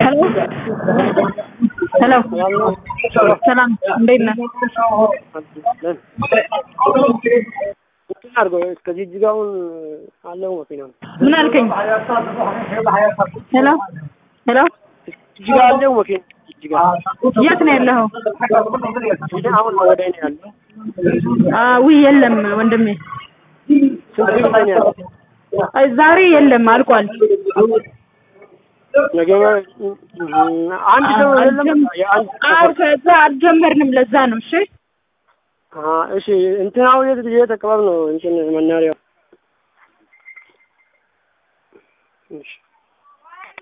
ሄሎ ሄሎ ሰላም እንዴት ነህ? እንትን አድርገው እስከ ጅጅጋውን አለው መኪና ምን አልከኝ? ሄሎ ሄሎ ጅጅጋ አለው መኪና ጅጅጋ የት ነው ያለኸው? ጅጅጋ አሁን ወደ እኔ ያለው ውይ የለም ወንድሜ ስንት ብር ላይ ነው ያለው? አይ ዛሬ የለም አልቋል። ነገ አንድ ሰው አይደለም የአንድ አዎ ከዛ አልጀመርንም ለዛ ነው እሺ አ እሺ እንትን አሁን የት የት አካባቢ ነው እንትን መናሪያው? እሺ